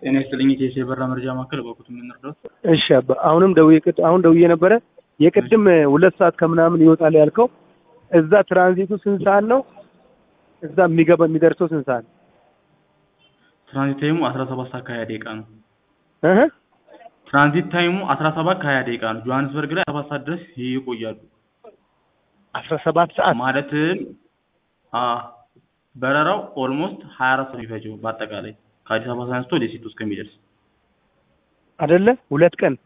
ጤና ይስጥልኝ የኢትዮ የበራ መረጃ ማዕከል በኩት የምንረዳት እሺ አባ አሁንም ደውዬ ቅድ አሁን ደውዬ ነበረ የቅድም ሁለት ሰዓት ከምናምን ይወጣል ያልከው እዛ ትራንዚቱ ስንት ሰዓት ነው? እዛ የሚገባ የሚደርሰው ስንት ሰዓት ነው? ትራንዚት ታይሙ አስራ ሰባት ሰዓት ከሀያ ደቂቃ ነው። እህ ትራንዚት ታይሙ አስራ ሰባት ከሀያ ደቂቃ ነው። ጆሀንስበርግ ላይ ሰባት ሰዓት ድረስ ይቆያሉ። አስራ ሰባት ሰዓት ማለትም አ በረራው ኦልሞስት ሀያ አራት ሰዓት የሚፈጀው በአጠቃላይ ከአዲስ አበባ ተነስቶ ደሴት ውስጥ ከሚደርስ አይደለ? ሁለት ቀን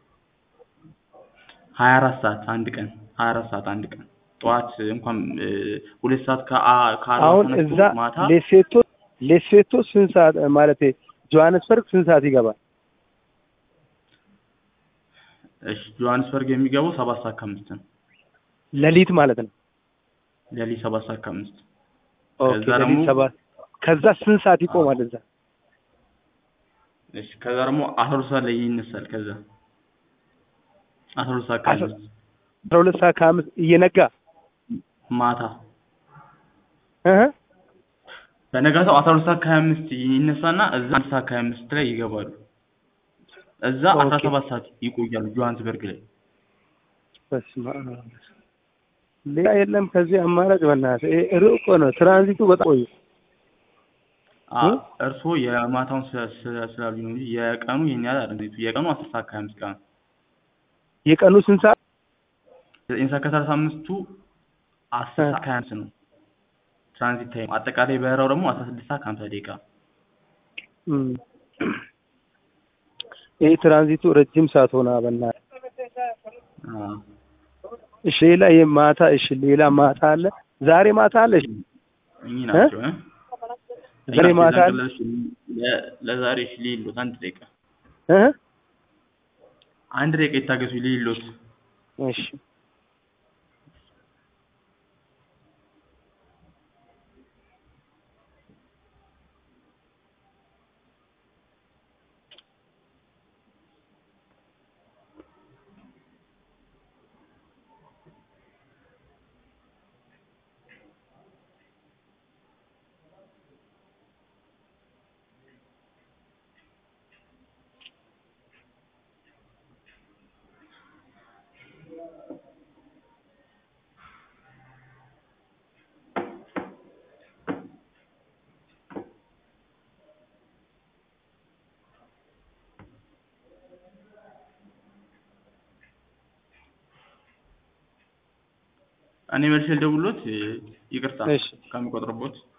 ሀያ አራት ሰዓት አንድ ቀን ሀያ አራት ሰዓት አንድ ቀን ጠዋት እንኳን እ ሁለት ሰዓት ከአ- ከአርባ አሁን ተነስቶ እዛ ማታ ሌሴቶ ሌሴቶ ስንት ሰዓት ማለት ጆሀንስበርግ ስንት ሰዓት ይገባል? እሺ ጆሀንስበርግ የሚገባው ሰባት ሰዓት ከአምስት ነው። ሌሊት ማለት ነው። ሌሊት ሰባት ሰዓት ከአምስት ኦኬ ከዛ ሌሊት ደግሞ ሰባት ከዛ ስንት ሰዓት ይቆማል እዛ? እሺ ከዛ ደግሞ አስራ ሁለት ሰዓት ላይ ይነሳል። ከዛ አስራ ሁለት ሰዓት አስራ- ከአምስት አስራ ሁለት ሰዓት ከአምስት እየነጋ ማታ እህ በነጋታው አስራ ሁለት ሰዓት ከሀያ አምስት ይነሳና እዛ አንድ ሰዓት ከሀያ አምስት ላይ ይገባሉ። እዛ አስራ ኦኬ። ሰባት ሰዓት ይቆያሉ ጆሀንስበርግ ላይ። በስመ አብ ሌላ የለም ከዚህ አማራጭ በእናትህ ይሄ ሩቅ ነው ትራንዚቱ በጣም ቆየ አ እ? እርስዎ የማታውን ስለ- ስለ- ስላሉኝ ነው እንጂ የቀኑ ይሄን ያህል አይደለም። የቀኑ አስር ሰዓት ከሀያ አምስት ቀን የቀኑ ስንት ሰዓት ዘጠኝ ሰዓት ከሰላሳ አምስቱ አስር እ። ሰዓት ከሀያ አምስት ነው ትራንዚት ታይም። አጠቃላይ በረራው ደግሞ አስራ ስድስት ሰዓት ከሀምሳ ደቂቃ እም። ይሄ ትራንዚቱ ረጅም ሰዓት ሆነ በእናትህ አ እሺ ሌላ ይሄ ማታ እሺ ሌላ ማታ አለ ዛሬ ማታ አለ እሺ እኚህ ናቸው እ? እኚህ ዛሬ ናቸው ማታ አለ የዛን ለ- ለዛሬ እሺ ልይሎት አንድ ደቂቃ እ አንድ ደቂቃ ይታገሱ ልይሎት እሺ እኔ መልሼ ልደውልሎት እ፣ ይቅርታ እሺ ከሚቆጥርቦት